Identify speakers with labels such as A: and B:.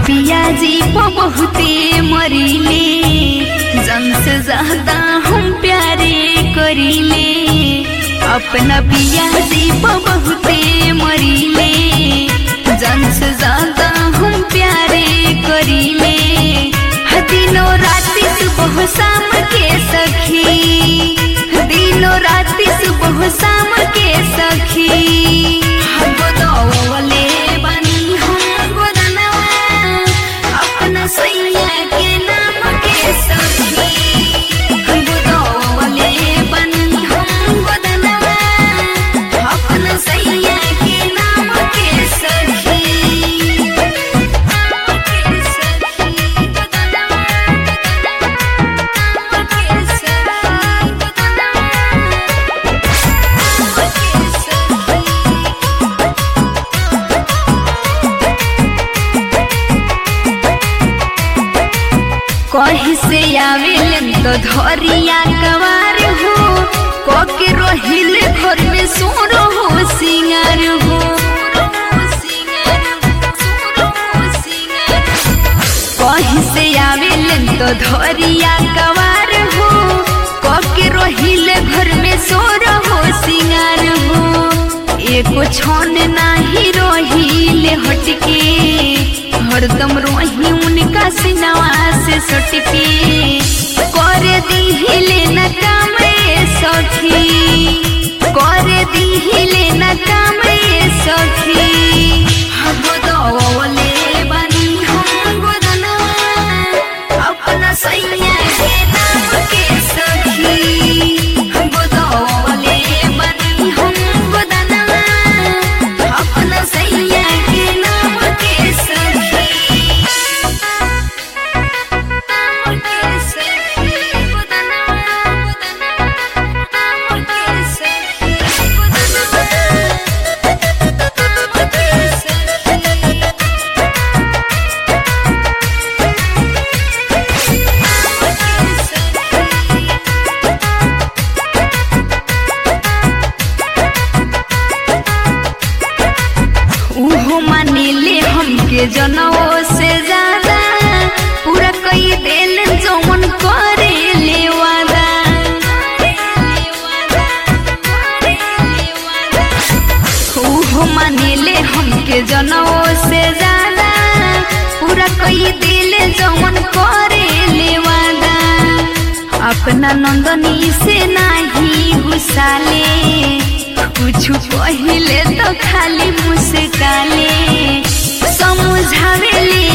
A: पियाजी प बहुते मरिले जन से ज्यादा हम प्यारे करिले अपना पियाजी प बहुते मरिले जन से ज्यादा हम प्यारे करिले दिनों राति सुबह शाम के सखी दिनों राति सुबह शाम के सखी हम गोदौले बानी हम गोदनवा अपना सैया के नाम के सखी हम गोदौले बानी हम गोदनवा अपना सैया के नाम के सखी के सखी गोदनवा के सखी कहीं से आवेलन तो धरिया कवार हो कोके रोहिल घर में सोरो हो सिंगार हो कहीं से आवेलन तो धरिया कवार हो कोके रोहिल घर में सोरो हो सिंगार हो एको छन नाही रोहिले हटके हरदम रोही उनका सिनवा से सटके कर दिहिले न काम ए सखी कर दिहिले न काम ए सखी हम गोदौले बानी हम गोदनवा अपना सैया के नाम के सखी हम गोदौले बानी हम गोदनवा अपना सैया के नाम के सखी नाम के सखी गोदनवा गोदनवा नाम के सखी गोदनवा नाम के सखी उहो मानिले हमके जनवो से ज्यादा पूरा कई देल जौन करे ले वादा उहो मानिले हमके जनवो से ज्यादा पूरा कई दिल जौन करे ले वादा अपना नंदनी से नाही गुस्साले कुछ पहिले तो खाली मुस्काले समझावेले